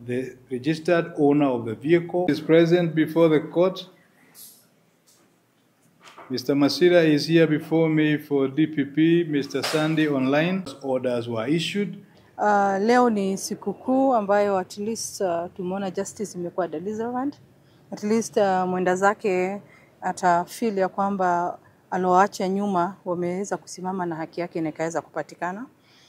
the registered owner of the vehicle is present before the court. Mr. Masira is here before me for DPP. Mr. Sandy online. Orders were issued. Uh, leo ni sikukuu ambayo at least uh, tumeona justice imekuwa deliverant. At least uh, mwenda zake atafeel ya kwamba alioacha nyuma wameweza kusimama na haki yake na ikaweza kupatikana.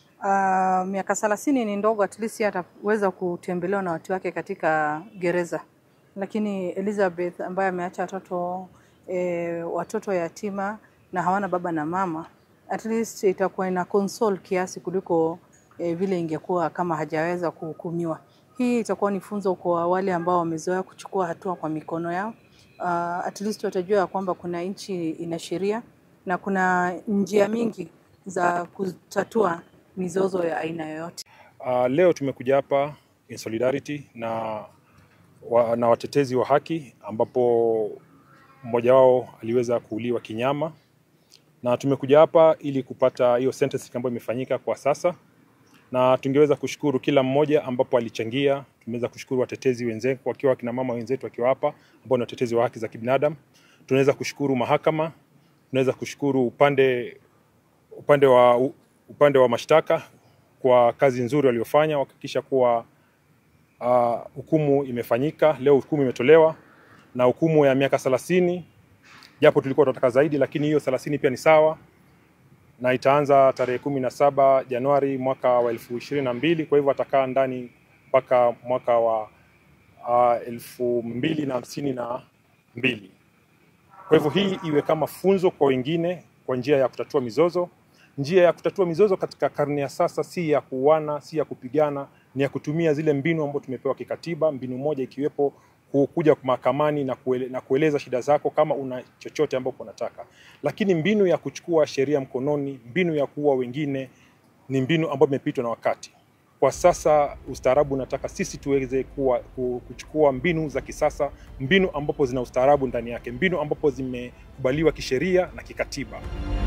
Uh, miaka thelathini ni ndogo, at least yeye ataweza kutembelewa na watu wake katika gereza, lakini Elizabeth ambaye ameacha watoto eh, watoto yatima na hawana baba na mama, at least itakuwa ina console kiasi kuliko eh, vile ingekuwa kama hajaweza kuhukumiwa. Hii itakuwa ni funzo kwa wale ambao wamezoea kuchukua hatua kwa mikono yao. Uh, at least watajua ya kwamba kuna nchi ina sheria na kuna njia mingi za kutatua mizozo ya aina yoyote. Uh, leo tumekuja hapa in solidarity na, wa, na watetezi wa haki ambapo mmoja wao aliweza kuuliwa kinyama, na tumekuja hapa ili kupata hiyo sentence ambayo imefanyika kwa sasa, na tungeweza kushukuru kila mmoja ambapo alichangia. Tumeweza kushukuru watetezi wenzetu wakiwa kina mama wenzetu wakiwa hapa ambao ni watetezi wa haki za kibinadamu. Tunaweza kushukuru mahakama, tunaweza kushukuru upande upande wa upande wa mashtaka kwa kazi nzuri waliofanya kuhakikisha kuwa uh, hukumu imefanyika. Leo hukumu imetolewa na hukumu ya miaka thelathini, japo tulikuwa tunataka zaidi, lakini hiyo thelathini pia ni sawa na itaanza tarehe kumi na saba Januari mwaka wa elfu ishirini na mbili. Kwa hivyo atakaa ndani mpaka mwaka wa uh, elfu mbili na hamsini na mbili. Kwa hivyo hii iwe kama funzo kwa wengine kwa njia ya kutatua mizozo. Njia ya kutatua mizozo katika karne ya sasa si ya kuuana, si ya kupigana, ni ya kutumia zile mbinu ambazo tumepewa kikatiba. Mbinu moja ikiwepo kuja mahakamani na, kuele, na kueleza shida zako kama una chochote ambapo unataka, lakini mbinu ya kuchukua sheria mkononi, mbinu ya kuua wengine ni mbinu ambayo imepitwa na wakati. Kwa sasa ustaarabu unataka sisi tuweze kuwa, kuchukua mbinu za kisasa, mbinu ambapo zina ustaarabu ndani yake, mbinu ambapo zimekubaliwa kisheria na kikatiba.